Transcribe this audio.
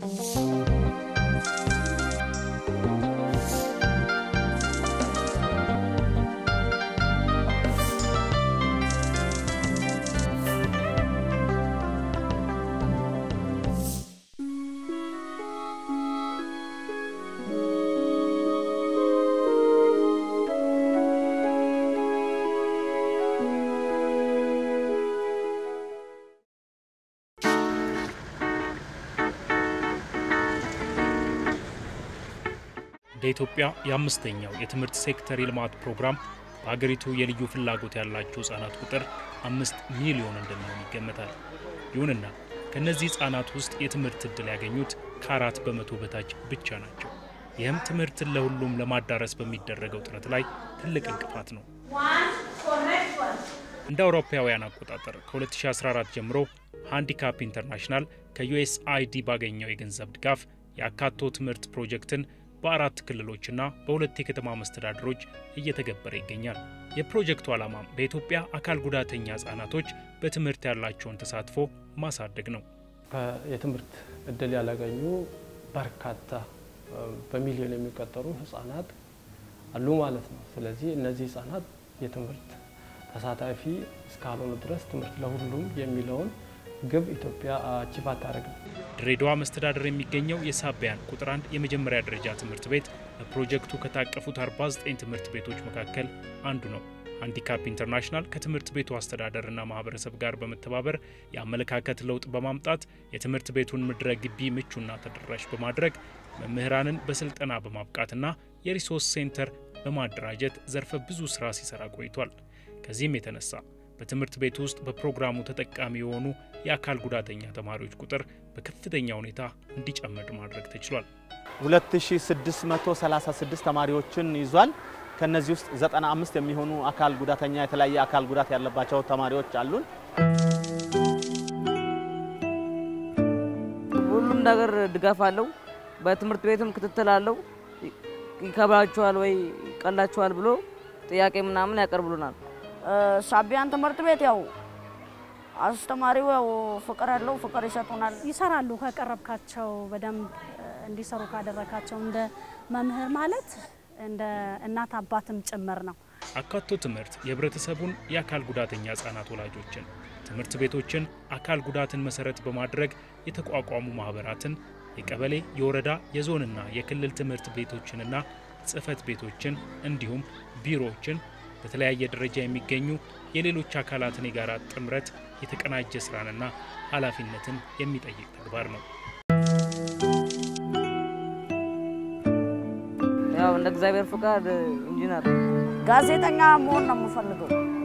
እንደ ኢትዮጵያ የአምስተኛው የትምህርት ሴክተር የልማት ፕሮግራም በሀገሪቱ የልዩ ፍላጎት ያላቸው ህጻናት ቁጥር አምስት ሚሊዮን እንደሚሆን ይገመታል። ይሁንና ከእነዚህ ህጻናት ውስጥ የትምህርት ዕድል ያገኙት ከአራት በመቶ በታች ብቻ ናቸው። ይህም ትምህርትን ለሁሉም ለማዳረስ በሚደረገው ጥረት ላይ ትልቅ እንቅፋት ነው። እንደ አውሮፓውያን አቆጣጠር ከ2014 ጀምሮ ሃንዲካፕ ኢንተርናሽናል ከዩኤስአይዲ ባገኘው የገንዘብ ድጋፍ የአካቶ ትምህርት ፕሮጀክትን በአራት ክልሎችና በሁለት የከተማ መስተዳድሮች እየተገበረ ይገኛል። የፕሮጀክቱ ዓላማም በኢትዮጵያ አካል ጉዳተኛ ህጻናቶች በትምህርት ያላቸውን ተሳትፎ ማሳደግ ነው። የትምህርት እድል ያላገኙ በርካታ በሚሊዮን የሚቆጠሩ ህጻናት አሉ ማለት ነው። ስለዚህ እነዚህ ህጻናት የትምህርት ተሳታፊ እስካልሆኑ ድረስ ትምህርት ለሁሉም የሚለውን ግብ ኢትዮጵያ አቺቭ አታደርግም። ድሬዳዋ መስተዳደር የሚገኘው የሳቢያን ቁጥር አንድ የመጀመሪያ ደረጃ ትምህርት ቤት በፕሮጀክቱ ከታቀፉት 49 ትምህርት ቤቶች መካከል አንዱ ነው። ሃንዲካፕ ኢንተርናሽናል ከትምህርት ቤቱ አስተዳደርና ማህበረሰብ ጋር በመተባበር የአመለካከት ለውጥ በማምጣት የትምህርት ቤቱን ምድረ ግቢ ምቹና ተደራሽ በማድረግ መምህራንን በስልጠና በማብቃትና የሪሶርስ ሴንተር በማደራጀት ዘርፈ ብዙ ስራ ሲሰራ ቆይቷል። ከዚህም የተነሳ በትምህርት ቤት ውስጥ በፕሮግራሙ ተጠቃሚ የሆኑ የአካል ጉዳተኛ ተማሪዎች ቁጥር በከፍተኛ ሁኔታ እንዲጨምር ማድረግ ተችሏል። 2636 ተማሪዎችን ይዟል። ከነዚህ ውስጥ 95 የሚሆኑ አካል ጉዳተኛ የተለያየ አካል ጉዳት ያለባቸው ተማሪዎች አሉን። ሁሉም ነገር ድጋፍ አለው። በትምህርት ቤትም ክትትል አለው። ይከብዳችኋል ወይ ይቀላችኋል ብሎ ጥያቄ ምናምን ያቀርብሉናል። ሳቢያን ትምህርት ቤት ያው አስተማሪው ያው ፍቅር ያለው ፍቅር ይሰጡናል። ይሰራሉ ከቀረብካቸው በደንብ እንዲሰሩ ካደረካቸው እንደ መምህር ማለት እንደ እናት አባትም ጭምር ነው። አካቶ ትምህርት የህብረተሰቡን የአካል ጉዳተኛ ህጻናት ወላጆችን፣ ትምህርት ቤቶችን፣ አካል ጉዳትን መሰረት በማድረግ የተቋቋሙ ማህበራትን፣ የቀበሌ፣ የወረዳ፣ የዞንና የክልል ትምህርት ቤቶችንና ጽህፈት ቤቶችን እንዲሁም ቢሮዎችን በተለያየ ደረጃ የሚገኙ የሌሎች አካላትን የጋራ ጥምረት የተቀናጀ ስራንና ኃላፊነትን የሚጠይቅ ተግባር ነው። ያው እንደ እግዚአብሔር ፍቃድ ኢንጂነር ጋዜጠኛ መሆን ነው የምፈልገው።